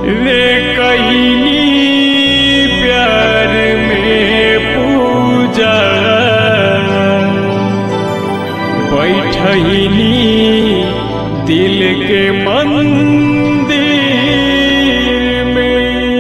रे कईनी प्यार में पूजा बैठनी दिल के मंदिर में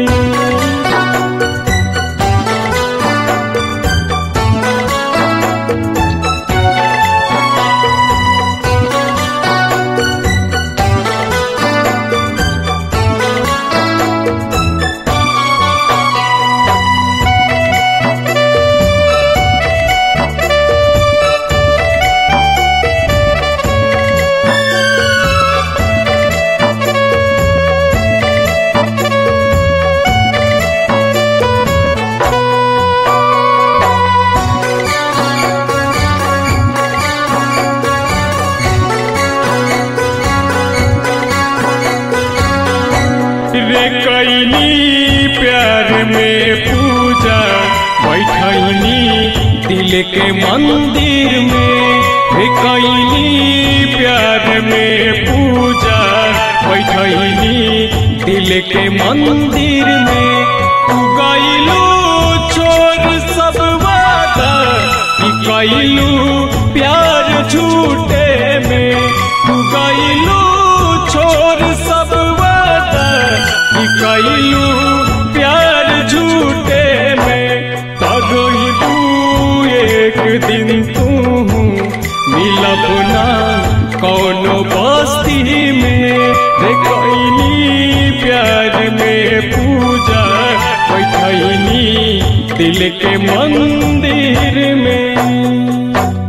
रे कैनी प्यार में पूजा बैठनी दिल के मंदिर में रे कैनी प्यार में पूजा बैठनी दिल के मंदिर में तू गईलू छोड़ सब वादा कि कैलू प्यार झूठे में तू गईलू छोड़ सब वादा कि कैलू प्यार झूठे में तू एक दिन तू मिलब ना कौनो बस्ती में रे कैनी प्यार में पूजा बैठनी दिल के मंदिर में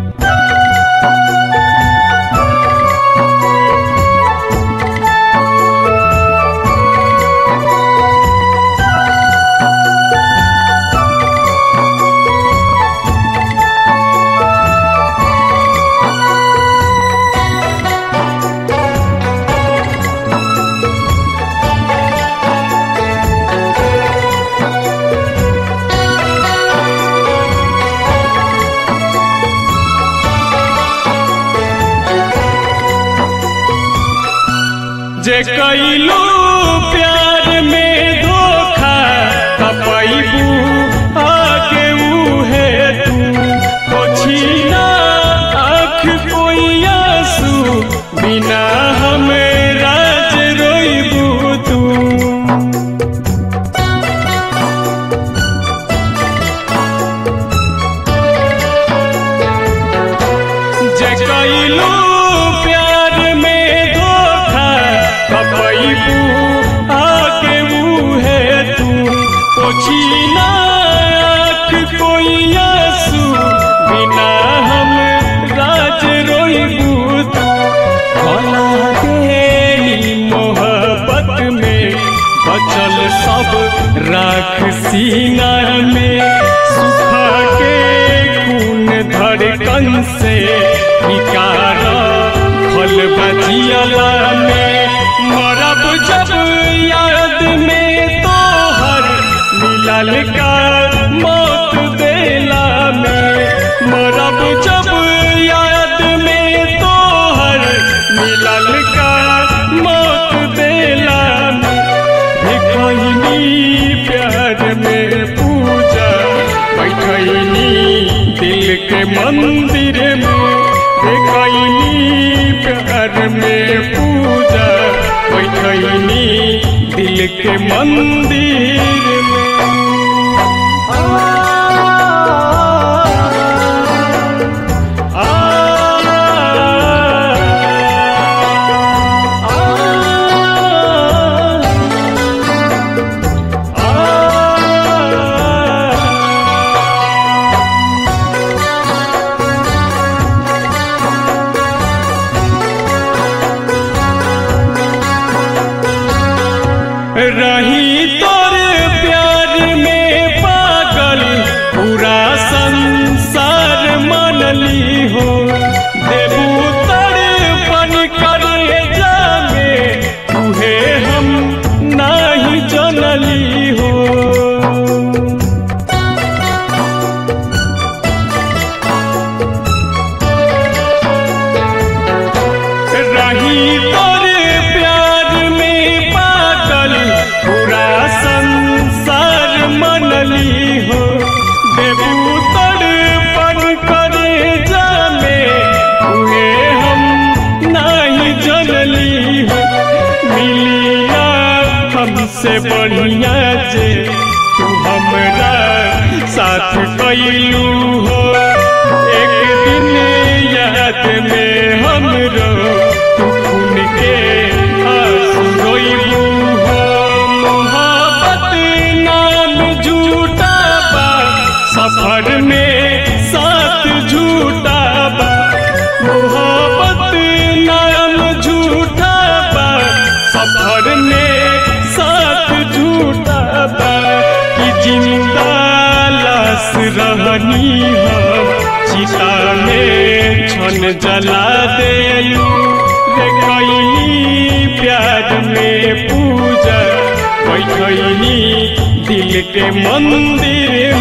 जे कैलू प्यार में धोखा तपैबू आगे उहे तू पोछीना आँख कोई आंसू बिना हमें राज रोइबू तू जगैलू प्यार में धोखा कपैबू आगे मुहे तू पोछीना आँख कोई आंसू बिना हम राज रोइबू तू भला देनी मोहब्बत में बचल सब राख सीना में सुखा के खून धड़कन से निकार फल बजियला में मरब जब याद में तोहर मिलल का मौत देला में मरब जब याद में तोहर मिलल का मौत देला में देखनी प्यार में पूजा बैठनी दिल के मंदिर में देखनी प्यार में पूजा बैठनी दिल के मंदिर में आ, रही तोर प्यार में पागल पूरा संसार मनली हो देबू तड़पन कर जामे तुहे हम नाही जनली हो रही तोर प्यार में पागल जनली हो मिली ना हमसे बढ़िया जे तू हमरा साथ कैलू हो एक दिन याद में हमरो तू खून के आंसू रोइलू हो मोहब्बत नाम झूठा बा सफर में साथ झूठा बा मोहब्बत नाम झूठा बा सफर में साथ झूठा बा कि जिंदा लाश रहनी हम चिता में छन जला देलू रे कैनी प्यार में पूजा बैठनी दिल के मंदिर